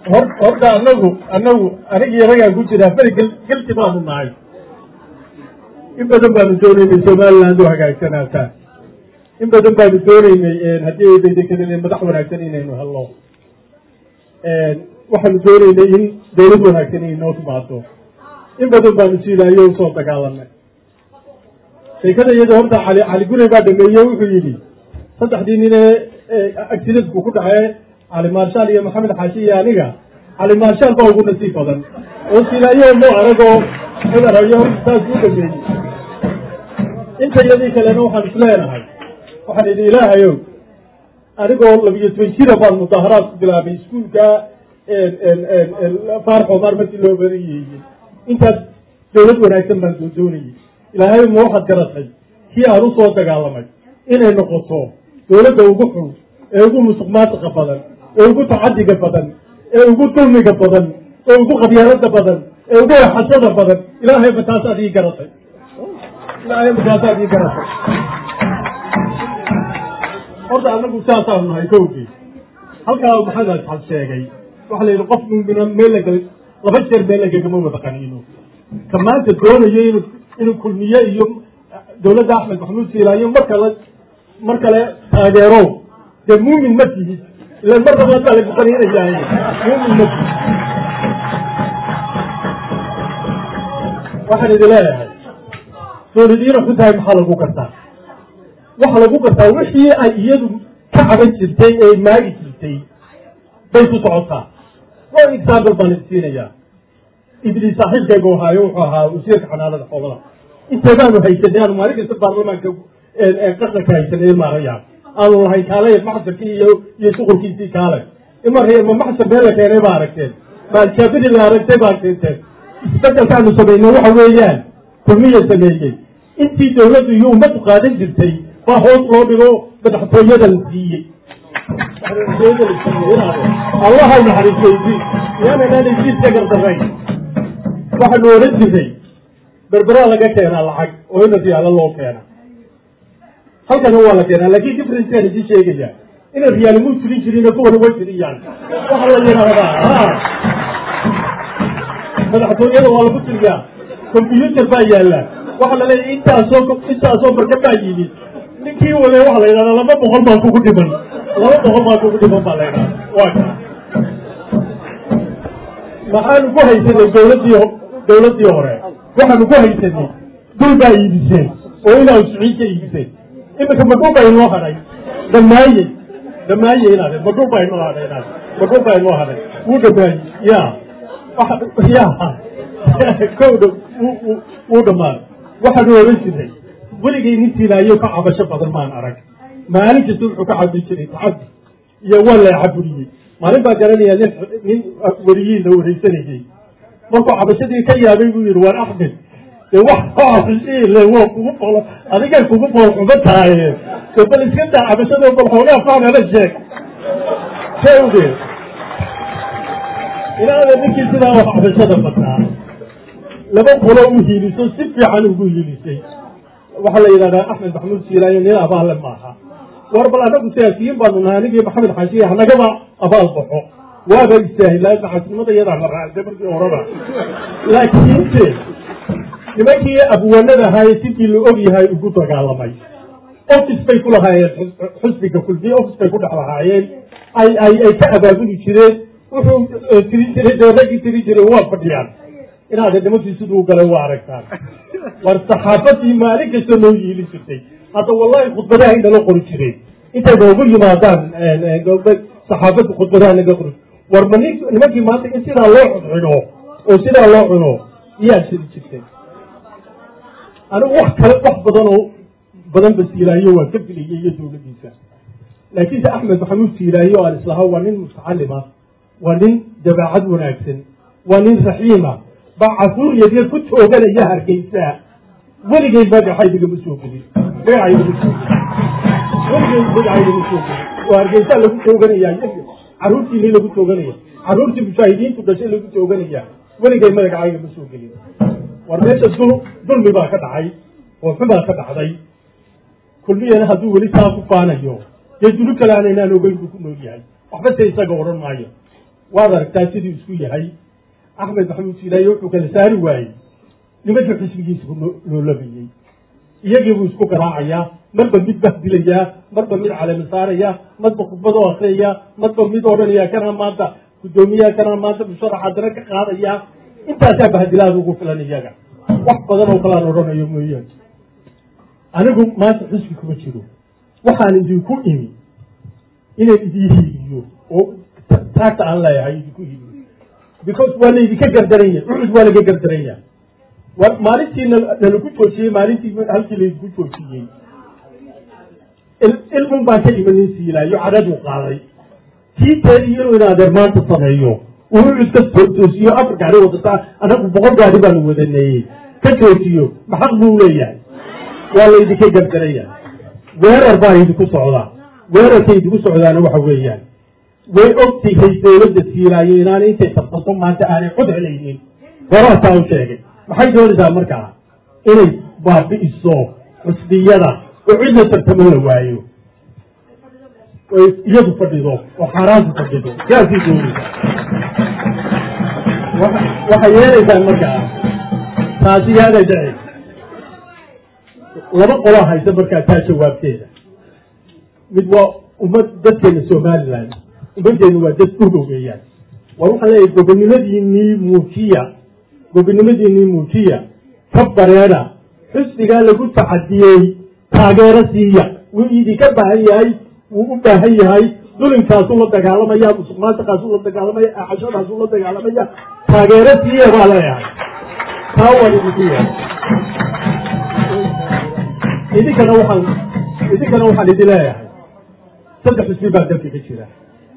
hor horta anagu anagu anigi ragaan ku jiraa beri gel gelti baanu nahay in badan baanu doonaynay somaliland oo hagaagsanaataa in badan baanu doonaynay haddii ay daydekaneen madax wanaagsan inaynu helno waxaanu doonaynay in dawlad wanaagsan inay noo timaado in badan baanu siilaayo usoo dagaalanay sheekada iyada horta cali cali gurey baa dhameeye wuxuu yidhi saddexdii nin ee accidentku ku dhacee cali maarshaal iyo maxamed xaashi iyo aniga cali maarshaal baa ugu nasiib badan oo silaayo mo aragoo cudarayo saas u dhameeyey inta iyadii kalena waxaan isleenahay waxaan idhi ilaahayow anigoo labiyo toban jira baan mudaaharaad ku bilaabay iskuulka faarx omar markii loo barayeeyey intaas dawlad wanaagsan baan soo doonayey ilaahay ma waxaad garatay kii aan usoo dagaalamay inay noqoto dawladda ugu xun ee ugu musuq maasiqa badan ee ugu tacadiga badan ee ugu dulmiga badan ee ugu qabyaalada badan ee ugu exashada badan ilaahay ma taasaad ii garatay ilaahay ma taasaad ii garatay horta anagu saasaanu nahay kowgii halkaa maxamed asxab sheegay waxaa la yidhi qof mumina meel laga laba jeer meel lagagama wada qaniino ka maanta doonayo inu inuu kulmiye iyo dawladda axmed maxamuud siilaayo mar kale mar kale taageero dee muumin ma tihid ilan mar labaad baa lagu qaniinayaa muumin ma tihid waxaan idin leeyahay dawladiina xun tahay maxaa lagu gartaa waxa lagu gartaa wixii ay iyadu ka caban jirtay ee maagi jirtay bay ku socotaa one example baan idin siinayaa ibli saaxiibkaygu ahaayo wuxuu ahaa wasiirka xanaanada xoolaha inteedaanu haysanay aanu maalin kasta baarlamaanka qaranka haysanay maarayaan aanu lahay kaale maxsarkii iyo iyo shuqulkiisii kaale imar ma maxsar meel la keenay ba aragteen maaljaabidii la aragtay baa keenteen isbedelkaanu samaynay waxa weeyaan kulmiya sameeyey intii dawladdu iyo ummaddu qaadan jirtay baa hoos loo dhigo madaxtooyada la siiyey allaha naxariisaysi yaananaan heshiiska gardarayn waxaanu oran jirnay berberaa laga keenaa lacag oo ina riyaalo loo keena halkana waa la keenaa laakin differencean idin sheegaya ina riyaali muu jirin jirin kuwana way jiriyaan waxa la yidhaahdaa madaxtooyada waa lagu tiriyaa combyuter baa yaalla waxaa la leeyahy intaasoo intaasoo marka baa yimid ninkii wade waxa la yidhahdaa laba boqol baa kugu dhiman laba boqol baa kugu dhiman baa la yidhahda waa ka maxaanu ku haysanay dawladdii dawladdii hore waxaanu ku haysanay dul baa iibiseen oo inaa usiciin ka iibiseen imika madhul baa inoo hadhay dhamaaye dhamaaye inaade madhul baa inoo hadhay inaade madhul baa inoo hadhay wuu dhamaaye ya ya kowda wuu dhamaan waxaanu oran jirnay weligay nin tilaayo ka cabasho badan maan arag maalin kasta wuxuu ka cabi jiray tacadi iyo waa la cabuliyey maalin baa garanaya nin nin weriyiin la wareysanayay markuu cabashadii ka yaabay buu yihi waar axmed dee wax le waa kugu bolo adigay kugu bool xumo tahaye de bal iska daa cabashado bal xoogaa faanala sheeg shewde ilaada ninkii sidaa wax cabashada bataa laba qolo u hiiliso si fiican ugu hiilisay waxaa la yidhahdaa axmed maxamuud siilaayo nin abaale maaha war bal anagu siyaasiyiin baanu nahay anigii maxamed xaashiya hanagaba abaal baxo waaba istaahilaa maxaasinimada iyadaa la raacday markii horeba laakiinse nimankii abwanada ahaaye sidii la og yahay ugu dagaalamay office bay ku lahaayeen xusbiga kulmiye office bay ku dhex lahaayeen ay ay ay ka abaabuli jireen wuxuu tiri jiray dee raggii tiri jiray waa fadhiyaan inaade nimankii siduu galay waa aragtaan war saxaafadii maalin kasta noo yiili jirtay hadda wallahi khudbadaha inala qori jireen intay noogu yimaadaan saxaafadda khudbadaha naga qori war ma nin nimankii maanta in sidaa loo cuncuno oo sidaa loo cuno iyaa jiri jirtay anigu wax kale wax badan oo badan ba siilaayo waa ka filayay iyo dawladdiisa laakiinse axmed maxamuud siilaayo aan islahaa waa nin mutacalima waa nin dabeecad wanaagsan waa nin raxiima baa casuur yaryar ku tooganaya hargeysaa weligay magaxaydagama soo gelin magacaydama soo gelin weligay magacaydama soo gelin oo hargeysaa lagu tooganaya carruurtiini lagu tooganaya carruurtii mujaahidiintu dhashay lagu tooganaya weligay magacayga soo gelin war meesha dul dulmi baa ka dhacay oo xubaa ka dhacday kulmiyana hadduu weli saa ku faanayo dee dulu kale aan inaan ogeyn buu ku nool yahay waxba se isaga odhan maayo waad aragtaa siduu isku yahay axmed maxamuud siilaaye wuxuu kala saari waayey nimankii xisbigiisa loolamayey iyagii buu isku garaacayaa marba mid bahdilayaa marba mid calami saaraya marba khudbad oo akriyaya marba mid odhanaya kana maanta guddoomiyaha kana maanta musharaxa dana ka qaadaya intaasaa bahdilaada ugu filan iyaga wax badan oo kalaan odhanayo mooyaane anigu maanta xisbi kuma jiro waxaan idinku imi inaan idin hiiliyo oo taagta aan leeyahay idinku hiiliyo because waa laydinka gardaranya ucud waa laga gardaranya maalintii nalagu joojiyey maalintii halkii laydinku joojiyey ilmun baan ka imanin siilaayo cadhaduu qaaday tiiteedii inuu in adeer maanta sameeyo uu ucud ka toosiyo afar gaari wadataa anagu boqol gaari baanu wadaneeyey ka joojiyo maxaq buu leeyahay waa laydinka gardaraya weerar baa idinku socdaa weerarka idinku socdaana waxa weeyaan way ogtahay dawladda siilaayo inaanay intay tartato maanta aanay cod helaynin goraasaa u sheegay maxay doonaysaa markaa inay baabi'iso xusbiyada oo cidla tartamo la waayo oy iyadu fadhido oo xaaraantu fadhido saasay doonaysaa waxay yeelaysaa markaa taasi yaaday dhaci laba qolaa haysa markaa taa jawaabteeda mid waa ummad dadkeena somaliland ummaddeenu waa dad urgo weeyaan war waxaan leeyahay gobonnimadiinii muujiya gobonnimadiinii muujiya ka bareeda xusbigaa lagu tacadiyey taageero siiya wuu idinka baahan yahay wuu u baahan yahay dulinkaasuu la dagaalamaya musuq maasuqaasuu la dagaalamaya axashadaasuu la dagaalamaya taageero siiya baa leeyahay taa waan idinku yahay idinkana waxaan idinkana waxaan idin leeyahay saddex xusbi baa dalka ka jira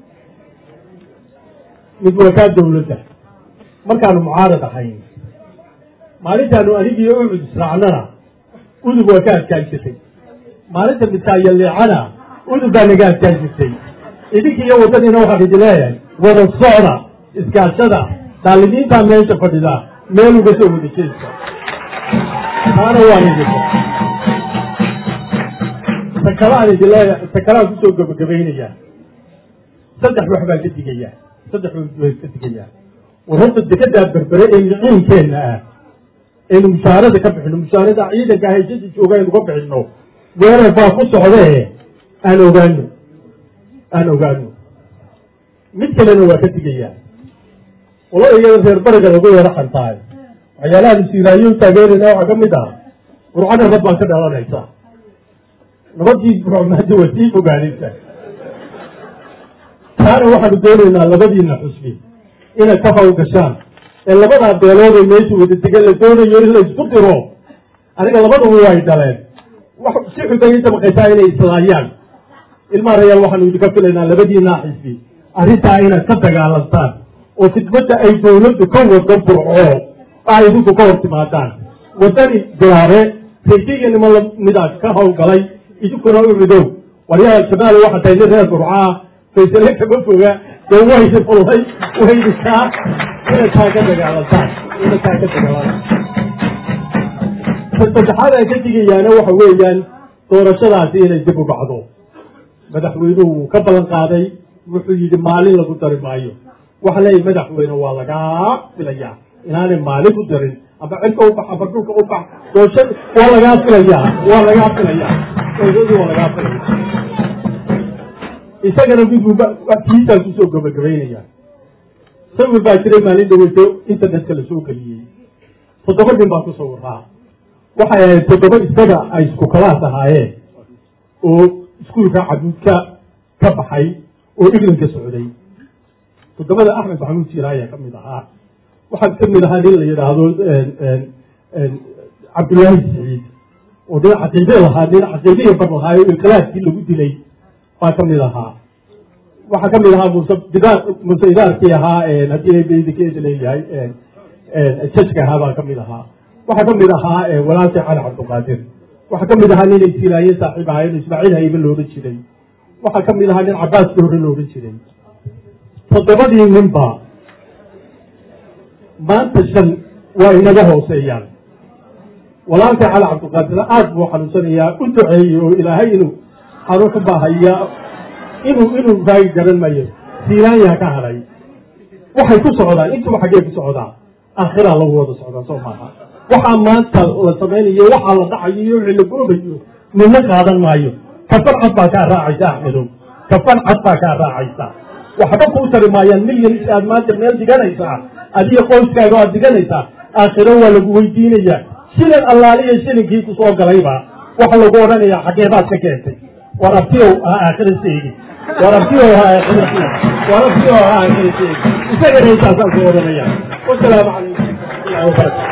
mid waa kaa dawladda markaanu mucaarad ahayn maalintaanu anigii ucud israacnana udub waa ka adkaan jirtay maalinta midkaayaleecana udub baa naga adkaan jirtay idinki iyo waddadiina waxaan idin leeyahay wada socda iskaashada daalimiintaa meesha fadhida meel uga soo wada jeesta taana waan idinka takalaan idin leeyahay takalaan kusoo gabagabaynayaa saddex wax baan ka digayaa saddex way ka digayaa war horta dekedaa berbere ee miciinkeenna ah aynu mushaarada ka bixino mushaarada ciidanka hayshada jooga aynu ka bixino weerar baa ku socdee aan ogaano aan ogaano mid kalena waa ka digayaa qolada iyada reer bariga lagu yeero xantaay waxyaalaha masiiraayo taageerayna waxaa ka mid ah burcana rab baan ka dhalanaysa nabadii burcmaada waa sii fogaanaysa taana waxaanu doonaynaa labadiina xusbi inay ka hawl gashaan ee labadaa beelooday meesha wada degan la doonayo in la isku diro aniga labaduba way dhaleen wax si xubay inta maqaysaa inay islaayaan ilmaha rayaal waxaanu idinka filaynaa labadiinaa xisbi arrintaa inaad ka dagaalantaan oo khidmadda ay dawladdu ka wado burco a idinku ka hor timaadaan waddani bilaabe raysiga niman midaas ka hawlgalay idinkuna u midow waryaha jamaal waxaa tahay nin reer burcaa faysale kama foga dee waydi fullay waydi kaa inay taa ka dagaalantaan inay taa ka dagaalantaan saddexaad aan ka digayaana waxa weeyaan doorashadaasi inay dib u dhacdo madaxweynuhu wuu ka ballan qaaday wuxuu yidhi maalin lagu dari maayo waxa leeyahy madaxweyne waa lagaa filayaa inaanay maalin ku darin aba cirka ubax aba dhulka ubax doosha waa lagaa filayaa waa lagaa filayaa doorashadii waa lagaa filaya isagana midbuuba kiisaan kusoo gabagabaynaya sawir baa jiray maalin dhaweyto internetka la soo geliyey toddoba nin baa ku sawiraa waxay ahayd toddoba isaga ay isku kalaas ahaayeen oo iskuulka cabuudka ka baxay oo iglanka socday toddobada axmed maxamuud siira ayaa ka mid ahaa waxaa ka mid ahaa nin la yidhaahdo cabdullaahi siciid oo nin caqiide lahaa nin caqiidihii bar lahaayo inqilaabkii lagu dilay baa ka mid ahaa waxaa ka mid ahaa muse didaar muse idaarkii ahaa haddii bdikeeda leeyahay jajka ahaa baa ka mid ahaa waxaa ka mid ahaa walaalkii cali cabdulqaadir waxaa ka mid ahaa nin aysiilaaye saaxiib ahaayeen ismaaciil haybe loodhan jiray waxaa ka mid ahaa nin cabaaskii hore loodhan jiray toddobadii ninba maanta shan waa inaga hooseeyaan walaalkii cali cabdulqaadir aad buu xanuunsanayaa u duceeyey oo ilaahay inuu xanuun ka baahaya inuu inuu raagi garan mayo siiraanyaa ka hadhay waxay ku socdaan intuba xaggee ku socdaa aakhiraa lagu wada socdaa soo maaha waxaa maanta la samaynayo waxaa la dhacayo iyo wixii la goobayo midna qaadan maayo kafan cad baa kaa raacaysa axmedow kafan cad baa kaa raacaysa waxba kuu tari maayaan milyanis aad maanta meel diganaysaa adiga qoyskaaga aad diganaysaa aakhiro waa lagu weydiinayaa shilin allaaliya shilinkii ku soo galayba waxa lagu odhanayaa xageebaad ka keentay war abtiyow ha aakhira seegi war abtiyow ha aakhira seegi war abtiyow ha aakhira seegi isaga reesaasaan ku odhanaya wasalaamu calaykum waraxmatullahi wabarakatu